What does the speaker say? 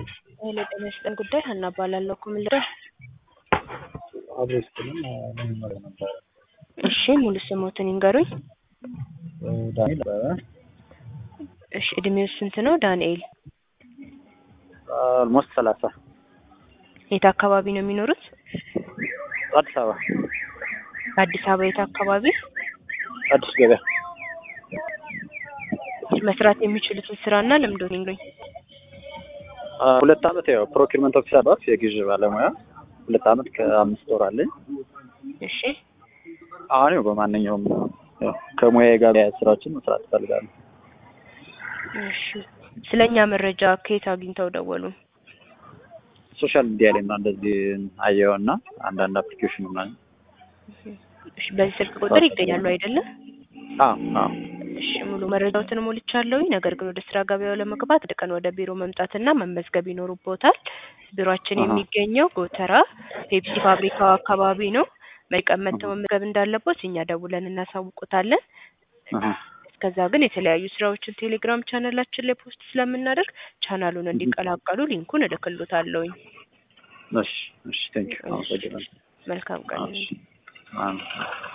ኃይሌ ጤና ይስጥልን ጉዳይ ሀና እባላለሁ እኮ ምን ልበል? አብሮ ስትልም ለመመሪያ ነበረ እሺ ሙሉ ስሞትን ይንገሩኝ። ዳንኤል ነበረ እሺ እድሜው ስንት ነው ዳንኤል? ኦልሞስት ሰላሳ የት አካባቢ ነው የሚኖሩት? አዲስ አበባ አዲስ አበባ የት አካባቢ? አዲስ ገበያ መስራት የሚችሉትን ስራና ልምዶን ይንገሩኝ። ሁለት አመት ያው ፕሮኪርመንት ኦፊሰር ባስ የግዥ ባለሙያ ሁለት አመት ከአምስት ወር አለኝ። እሺ አሁን ያው በማንኛውም ያው ከሙያዬ ጋር ያያዝ ስራዎችን መስራት እፈልጋለሁ። እሺ ስለኛ መረጃ ከየት አግኝተው ደወሉ? ሶሻል ሚዲያ ላይ ምናምን እንደዚህ አየው እና አንዳንድ አፕሊኬሽን ምናምን እሺ በዚህ ስልክ ቁጥር ይገኛሉ አይደለም? አዎ አዎ እሺ ሙሉ መረጃዎትን ሞልቻለሁኝ። ነገር ግን ወደ ስራ ገበያው ለመግባት አንድ ቀን ወደ ቢሮ መምጣትና መመዝገብ ይኖርቦታል። ቢሮአችን አሃ። የሚገኘው ጎተራ ፔፕሲ ፋብሪካው አካባቢ ነው። መቀን መጥተው መመዝገብ እንዳለቦት እኛ ደውለን እናሳውቁታለን። አሃ። እስከዛ ግን የተለያዩ ስራዎችን ቴሌግራም ቻናላችን ላይ ፖስት ስለምናደርግ ቻናሉን እንዲቀላቀሉ ሊንኩን እልክሎታለሁኝ። እሺ እሺ ቴንክ ዩ አመሰግናለሁ። መልካም ቀን። እሺ አሜን።